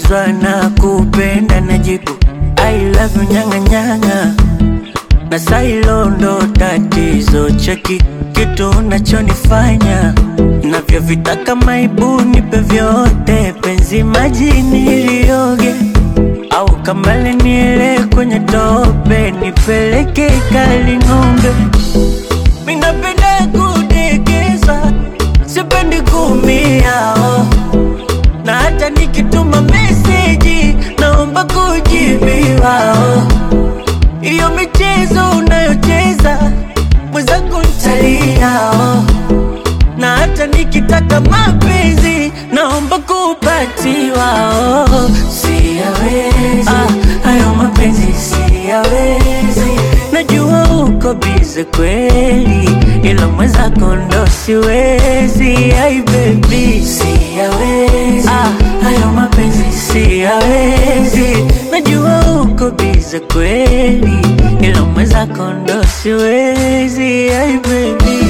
Ukiulizwa na kupenda najibu I love you nyanga nyanga na sailo ndo tatizo cheki kitu unachonifanya navyovitaka maibu nipe vyote penzi majini ilioge au kambale niele kwenye tope nipeleke kali ng'ombe minapenda kudekeza sipendi kumia oh. na hata nikituma meseji naomba kujibiwa oh. Iyo michezo unayocheza mwenzangu ntalia oh. Na hata nikitaka mapenzi naomba kupatiwa oh. Siyawezi ah, hayo mapenzi siyawezi Najua uko bize kweli ila mwenzako ndo siwezi Ai baby siyawezi ah, hayo mapenzi siyawezi Najua uko bize kweli ila mwenzako ndo siwezi Ai baby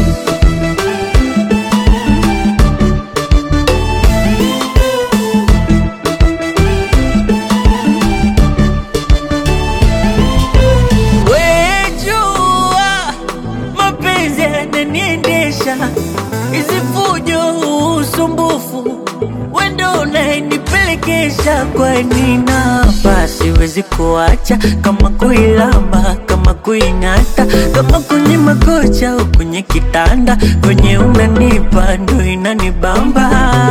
Wejua mapenzi yananiendesha, hizi fujo, usumbufu, wendo unayenipelekesha. Kwani napa siwezi kuacha, kama kuilamba, kama kuing'ata, kama kwenye makocha au kwenye kitanda, kwenye unanipa ndo inanibamba.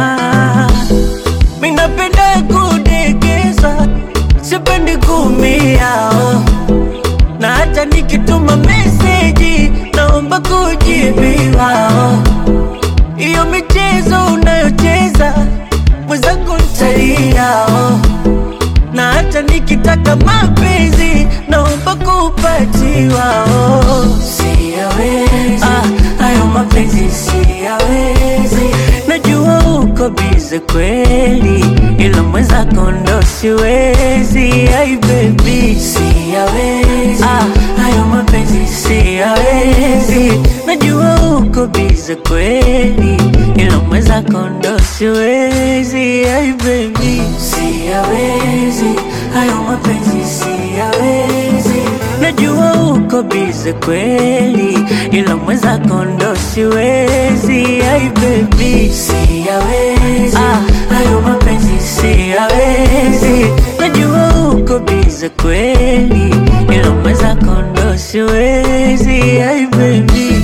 Minapenda kudekeza, sipendi kumia oh na hata nikituma meseji naomba kujibiwa. oh. Iyo michezo unayocheza mwenzangu ntalia, oh. na hata nikitaka mapenzi naomba kupatiwa. oh. Siyawezi ah, hayo mapenzi siyawezi, najua uko bize kweli, ila mwenzako ndo siwezi. Ai baby siyawezi ah, hayo mapenzi siyawezi, najua uko bize kweli, ila mwenzako ndo siwezi. Ai baby siyawezi, hayo mapenzi siyawezi, najua uko bize kweli, ila mwenzako ndo siwezi. Ai baby siyawezi ah, hayo mapenzi siyawezi, najua uko bize kweli, ila mwenzako ndo siwezi. Ai baby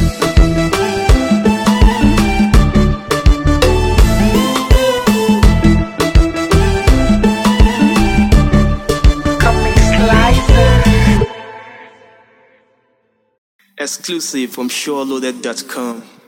Exclusive from SureLoaded.com.